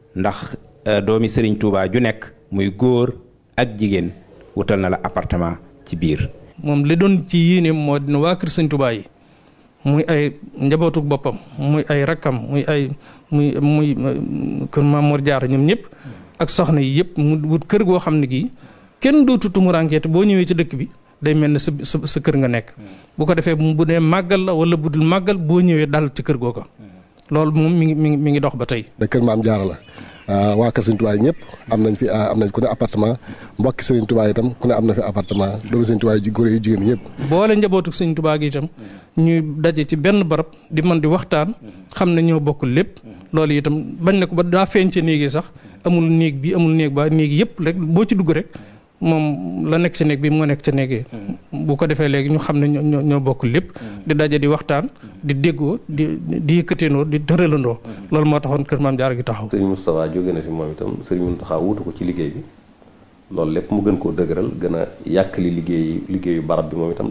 ndax doomi Serigne Touba ju nekk muy góor ak jigéen wutal na la appartement ci biir. moom li doon ci yéene moo dina waa kër Serigne Touba yi muy ay njabootuk boppam muy ay rakkam muy ay muy muy kër Mamour Diarra ñoom ñëpp ak soxna yi yëpp mu wut kër goo xam ne gii kenn dootu tumuraankeet boo ñëwee ci dëkk bi day mel ne sa sa sa kër nga nekk. bu ko defee bu dee màggal la wala bu dul màggal boo ñëwee dal ci kër googa loolu moom mi ngi mi ngi mi ngi dox ba tey. da kër maam Diarra la waa kër Serigne Touba yi ñëpp am nañ fi am nañ ku ne appartement mbokki Serigne Touba itam ku ne am na fi appartement doomu Serigne Touba yi góor yi jigéen ñëpp. boole njabootu Serigne Touba gi itam ñuy daje ci benn barab di mën di waxtaan xam ne ñoo bokk lépp loolu itam bañ na ko ba daa feeñ ca néeg yi sax amul néeg bi amul néeg ba néeg yëpp rek boo ci dugg rek. moom la nekk ci néeg bi moo nekk ca néeg yi bu ko defee léegi ñu xam ne ñoo ñoo bokk lépp di daje di waxtaan di déggoo di di yëkkateendoo di tëralandoo loolu moo taxoon kër maam Diarra gi taxaw sëriñ Moustapha jóge na fi moom itam sëriñ Mountakha wutu ko ci liggéey bi loolu lépp mu gën koo dëgëral gën a yàkkali liggéey liggéeyu barab bi moom itam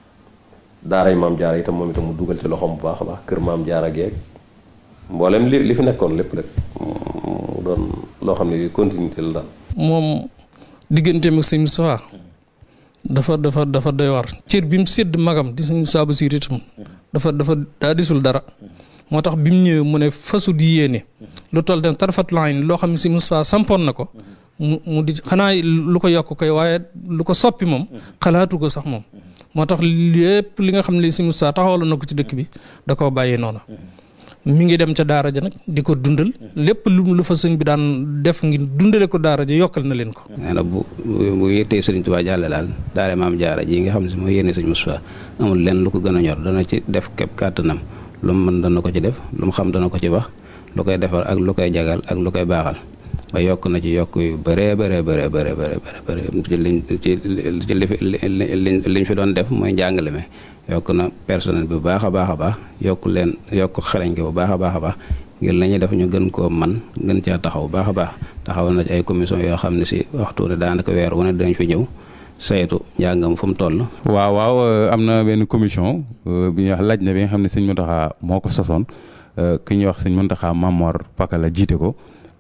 daaray maam Diarra itam moom itam mu dugal ci loxoom bu baax a baax kër maam Diarra geeg mboolem li li fi nekkoon lépp lépp mu doon loo xam ne continuité la daal moom digganteem ak sëñ Moustapha dafa dafa dafa doy war cër bi mu sédd magam di sëñ Moustapha Bassirou itam dafa dafa daa disul dara moo tax bi mu ñëwee mu ne fasu di yéene lu toll den tarfat lañ loo xam ne sëñ Moustapha sampoon na ko mu mu di xanaa lu ko yokk koy waaye lu ko soppi moom xalaatu ko sax moom moo tax lépp li nga xam ne sëñ Moustapha taxawaloon na ko ci dëkk bi da koo bàyyee noonu mi ngi dem ca daara ja nag di ko dundal lépp lu lu fa sëñ bi daan def ngir dundale ko daara ja yokkal na leen ko. nee na bu bu yéttee sëriñ Tuubaa jàlle daal daara maam jaara ji nga xam ne si mooy yéene sëñ Moustapha amul lenn lu ko gën a ñor dana ci def képp kàttanam lu mu mën dana ko ci def lu mu xam dana ko ci wax lu koy defar ak lu koy jagal ak lu koy baaxal ba yokk na ci yokk yu bëree bëree bëree bëree bëri ci liñ ci ci li liñ fi doon def mooy njàngale mi yokk na personnel bi bu baax a baax a baax yokk leen yokk xarañ ko bu baax a baax a baax ngir la ñuy def ñu gën koo man gën caa taxaw bu baax a baax taxawal na ci ay commission yoo xam ne si waxtu ne daanaka weer wu ne dañ fi ñëw saytu njàngam fu mu toll. waaw waaw am na benn commission bi ñuy wax laaj na bi nga xam ne sëñ Mountakha moo ko sosoon ki ñuy wax sëñ Mountakha Mamor Pakala jiite ko.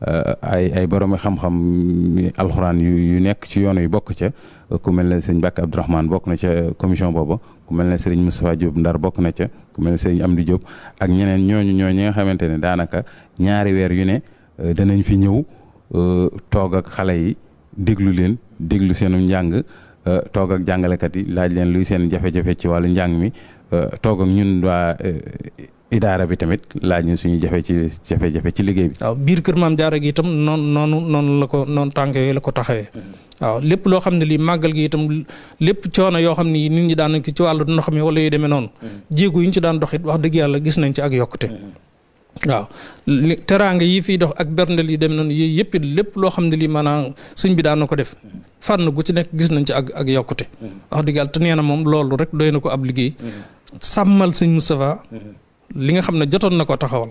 ay ay borom xam-xam alxuraan yu yu nekk ci yoon yu bokk ca ku mel ne sëñ Mbàkke Abdourahmane bokk na ca commission boobu ku mel ne sëriñ Moustapha Diop Ndar bokk na ca ku mel ne sëriñ Amdi Diop ak ñeneen ñooñu ñoo ñi nga xamante ne daanaka ñaari weer yu ne danañ fi ñëw toog ak xale yi déglu leen déglu seenu njàng toog ak jàngalekat yi laaj leen luy seen jafe-jafe ci wàllu njàng mi toog ak ñun waa idaara bi tamit laaj ñu suñu jafe ci jafe-jafe ci liggéey bi. waaw biir kër maam Diarra gi itam noonu noonu noonu la ko noonu tànk yooyu la ko taxawee. waaw lépp loo xam ne lii màggal gi itam lépp coono yoo xam ne nit ñi daan nañ ko ci wàllu ndox mi wala yu demee noonu. jéego yi ñu ci daan dox it wax dëgg yàlla gis nañ ci ak yokkute. waaw li teraanga yi fiy dox ak berndel yi dem noonu yooyu yëpp it lépp loo xam ne lii maanaam sëñ bi daan na ko def fànn gu ci nekk gis nañ ci ak ak yokkute. wax dëgg yàlla te nee na moom loolu rek doy na ko ab liggéey. sàmmal sëñ Moustapha li nga xam ne jotoon na ko taxawal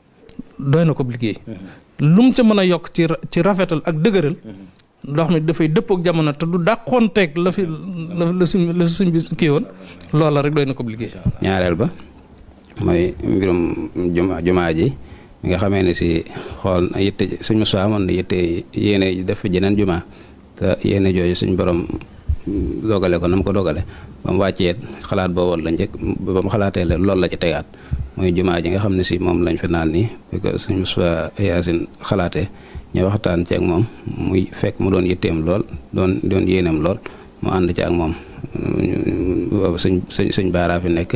doy na ko liggéey lu mu ca mën a yokk ci ci rafetal ak dëgëral ndox mi dafay dëppook jamono te du dàqoonteeg la fi la la suñ la suñ bi kii woon loola rek doy na ko liggéey. ñaareel ba mooy mbirum juma jumaa ji mi nga xamee ne si xool yitte suñ Moustapha amoon na yitte yéene def fi jeneen jumaa te yéene jooju suñ borom dogale ko na mu ko dogale ba mu wàccee xalaat boobu la njëkk ba mu xalaatee loolu la ci tegaat. mooy jumaa ji nga xam ne si moom lañ fi naan nii bi ko suñ Moustapha Yaasin xalaatee ñu waxtaan ci ak moom muy fekk mu doon yitteem lool doon doon yéeneem lool mu ànd ci ak moom boobu suñ suñ suñ baaraa fi nekk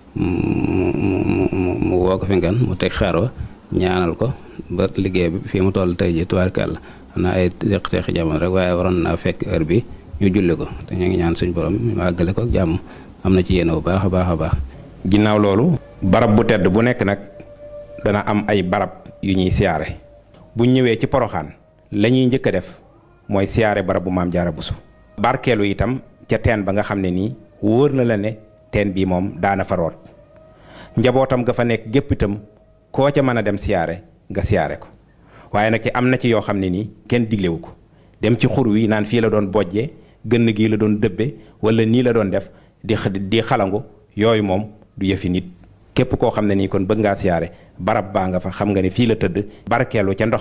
mu mu mu mu woo ko fi ngan mu teg xeer wa ñaanal ko ba liggéey bi fii mu toll tey ji tubaarkàlla xam naa ay teq-teqi jamono rek waaye waroon naa fekk heure bi ñu julli ko te ñu ngi ñaan suñ borom mu àggale ko ak jàmm am na ci yéene bu baax a baax a baax ginnaaw loolu barab bu tedd bu nekk nag dana am ay barab yu ñuy siyaare bu ñëwee ci poroxaan la ñuy njëkk a def mooy siyaare barab bu maam jaara busu barkeelu itam ca teen ba nga xam ne nii wóor na la ne teen bii moom daana fa root njabootam ga fa nekk gépp itam koo ca mën a dem siyaare nga siyaare ko waaye nag ci am na ci yoo xam ne nii kenn diglewu ko dem ci xur wi naan fii la doon bojjee gënn gii la doon dëbbe wala nii la doon def di di xalangu yooyu moom du yëfi nit képp koo xam ne nii kon bëgg ngaa siyaare barab baa nga fa xam nga ne fii la tëdd barkeelu ca ndox